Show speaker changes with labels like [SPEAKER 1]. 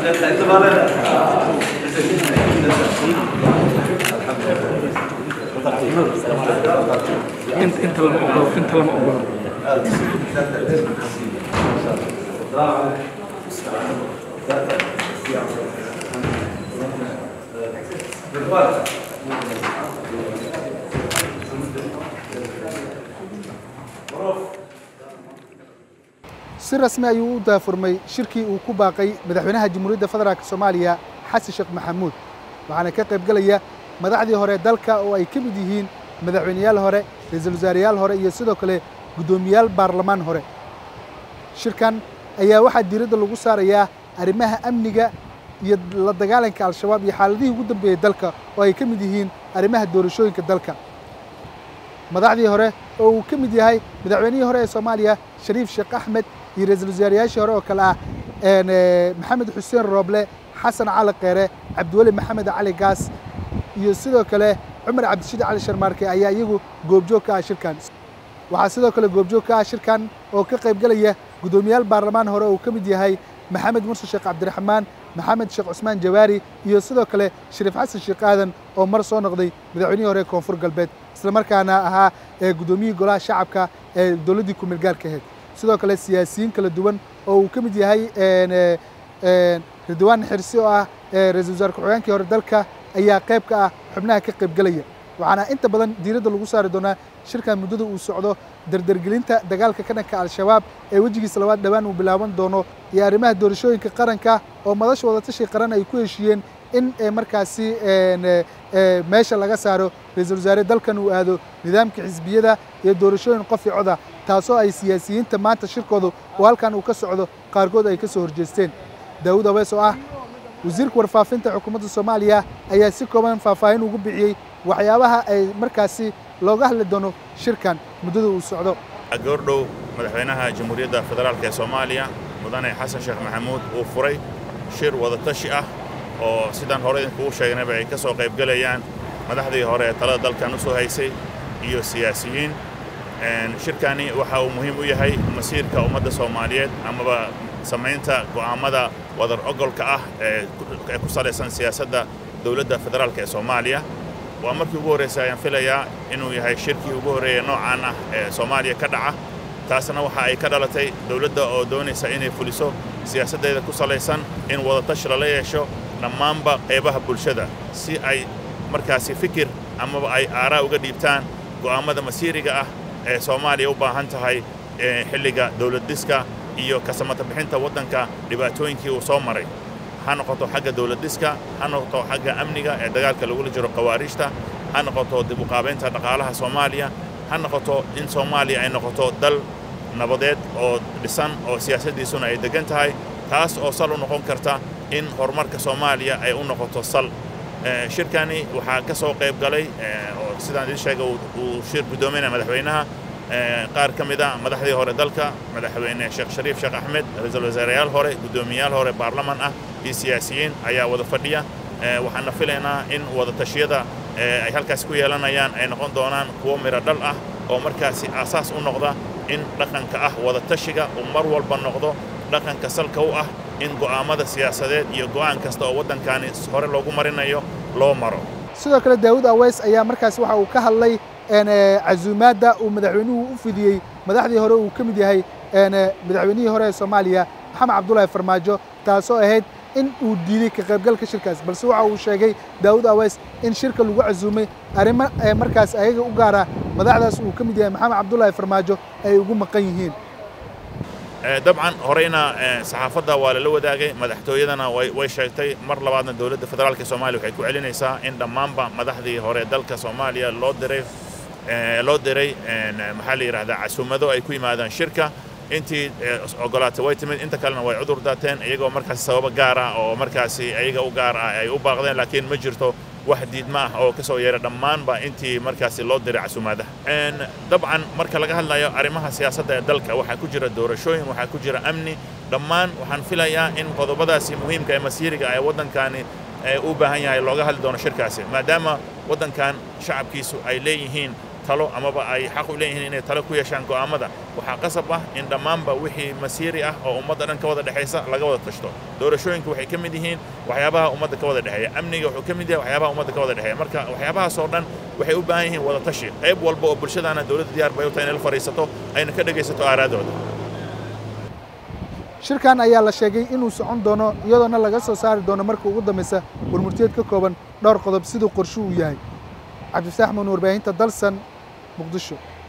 [SPEAKER 1] انت انت لما اقول انت لما اقول
[SPEAKER 2] si rasmi ayuu u daafurmay shirkii uu ku baaqay madaxweynaha jamhuuriyadda federaalk soomaaliya xasan sheekh maxamuud waxaana ka qayb gelaya madaxdii hore dalka oo ay ka mid yihiin madaxweyneyaal hore ra-iisul wasaareyaal hore iyo sidoo kale guddoomiyaal baarlamaan hore shirkan ayaa waxaa diiradda lagu saarayaa arrimaha amniga iyo la dagaalanka al-shabaab iyo xaaladihii ugu dambeeyey dalka oo ay ka mid yihiin arrimaha doorashooyinka dalka madaxdii hore oo uu ka mid yahay madaxweynihii hore ee soomaaliya shariif sheekh axmed iyo ra-iisul wasaarayaashii hore oo kale ah maxamed xuseen rooble xasan cali keere cabdiweli maxamed cali gaas iyo sidoo kale cumar cabdishid cali sharmaarke ayaa iyagu goobjoog ka ah shirkan waxaa sidoo kale goobjoog ka ah shirkan oo ka qayb gelaya guddoomiyaal baarlamaan hore uu ka mid yahay maxamed murse sheekh cabdiraxmaan maxamed sheekh cusmaan jawaari iyo sidoo kale shariif xasan sheekh aadan oo mar soo noqday madaxweynihii hore ee koonfur galbeed islamarkaana ahaa ee guddoomiyihii golaha shacabka ee dowladdii ku-meel gaarka ahayd sidoo kale siyaasiyiin kala duwan oo uu ka mid yahay ridwaan xirsi oo ah ra-iisul wasaare ku-xigeenkii hore dalka ayaa qayb ka ah xubnaha ka qayb gelaya waxaana inta badan diiradda lagu saari doonaa shirkan muddada uu socdo dardargelinta dagaalka ka dhanka al-shabaab ee wejigiisa labaad dhowaan uu bilaaban doono iyo arrimaha doorashooyinka qaranka oo madasha wadatashi qaran ay ku heshiiyeen in markaasi meesha laga saaro ra-iisul wasaare dalkan uu aado nidaamka xisbiyada iyo doorashooyin qof i coda taasoo ay siyaasiyiinta maanta shirkoodu oo halkan uu ka socdo qaarkood ay ka soo horjeesteen daawud awees oo ah wasiirka warfaafinta xukuumadda soomaaliya ayaa si kooban faahfaahin ugu bixiyey waxyaabaha ay markaasi looga hadli doono shirkan muddada uu socdo
[SPEAKER 3] goordhow madaxweynaha jamhuuriyadda federaalk ee soomaaliya mudane xasan sheekh maxamuud uu furay shir wadatashi ah oo sidaan hore idinkugu sheegnayba ay ka soo qaybgelayaan madaxdii hore ee talada dalkan u soo haysay iyo siyaasiyiin shirkani waxa uu muhiim u yahay masiirka ummadda soomaaliyeed amaba samaynta go'aammada wadar ogolka ah ee ku salaysan siyaasadda dowladda federaalk ee soomaaliya waa markii ugu horraysay ayaan filayaa inuu yahay shirkii ugu horreeya noocaan ah ee soomaaliya ka dhaca taasna waxa ay ka dhalatay dowladda oo doonaysa inay fuliso siyaasaddeeda ku salaysan in wadatashi lala yeesho dhammaanba qaybaha bulshada si ay markaasi fikir amaba ay aaraa uga dhiibtaan go'aammada masiiriga ah ee soomaaliya u baahan tahay xilliga dowladdhiska iyo kasamata bixinta waddanka dhibaatooyinkii uu soo maray ha noqoto xagga dowladdhiska ha noqoto xagga amniga ee dagaalka lagula jiro khawaariijta ha noqoto dib u qaabaynta dhaqaalaha soomaaliya ha noqoto in soomaaliya ay noqoto dal nabadeed oo dhisan oo siyaasaddiisuna ay deggan tahay taas oo sal u noqon karta in horumarka soomaaliya ay u noqoto sal shirkani waxaa ka soo qayb galay oo sidaan idiin sheegay uu shir guddoominaya madaxweynaha qaar ka mid a madaxdii hore dalka madaxweyne sheekh shariif sheekh axmed ra-iisul wasaareyaal hore guddoomiyayaal hore baarlaman ah iyo siyaasiyiin ayaa wada fadhiya waxaana filaynaa in wadatashyada ay halkaas ku yeelanayaan ay noqon doonaan kuwo midho dhal ah oo markaasi aasaas u noqda in dhaqanka ah wadatashiga uu mar walba noqdo dhaqanka salka u ah in go'aammada siyaasadeed iyo go'aan kasta oo waddankani hore loogu marinayo loo maro
[SPEAKER 2] sidoo kale daawud aweys ayaa markaas waxa uu ka hadlay casuumaadda uu madaxweynuhu u fidiyey madaxdii hore uu ka mid yahay madaxweynihii hore ee soomaaliya maxamed cabdulaahi farmaajo taasoo ahayd in uu diiday ka qaybgalka shirkaas balse waxa uu sheegay daawud aweys in shirka lagu casuumay arrimo markaas ayaga u gaara madaxdaas uu ka mid yahay maxamed cabdulaahi farmaajo ay ugu maqan yihiin
[SPEAKER 3] dabcan horeyna saxaafadda waa lala wadaagay madaxtooyadana way sheegtay mar labaadna dowladda federaalk soomaaliya waxay ku celinaysaa in dhammaanba madaxdii hore dalka soomaaliya loo diray loo diray maxaa la yidhahdaa casuumado ay ku yimaadaan shirka intii ogolaatay way timid inta kalena way cudur daateen iyagoo markaasi sababo gaar ah oo markaasi iyaga u gaar ah ay u baaqdeen laakiin ma jirto wax diidma ah oo ka soo yeera dhammaanba intii markaasi loo diray casuumaadaha dabcan marka laga hadlayo arrimaha siyaasadda ee dalka waxaa ku jira doorashooyin waxaa ku jira amni dhammaan waxaan filayaa in qodobadaasi muhiimka ee masiiriga ee waddankani u baahan yahay looga hadli doono shirkaasi maadaama waddankan shacabkiisu ay leeyihiin talo amaba ay xaq u leeyihiin inay talo ku yeeshaan go'aammada waxaa qasab ah in dhammaanba wixii masiiri ah oo ummadda dhan ka wada dhexaysa laga wada tashto doorashooyinku waxay ka mid yihiin waxyaabaha ummadda ka wada dhexeeya amniga wuxuu ka mid yahay waxyaabaha ummadda ka wada dhexeeya marka waxyaabahaasoo dhan waxay u baahan yihiin wada tashi qayb walba oo bulshadaana dowladda diyaar bay u tahay inay la fadhiisato ayna ka dhegaysato aaraadooda
[SPEAKER 2] shirkan ayaa la sheegay inuu socon doono iyadoona laga soo saari doono marka ugu dambaysa warmurtiyeed ka kooban dhowr qodob siduu qorshu uu yahay cabdifataax muun warbaahinta dalsan muqdisho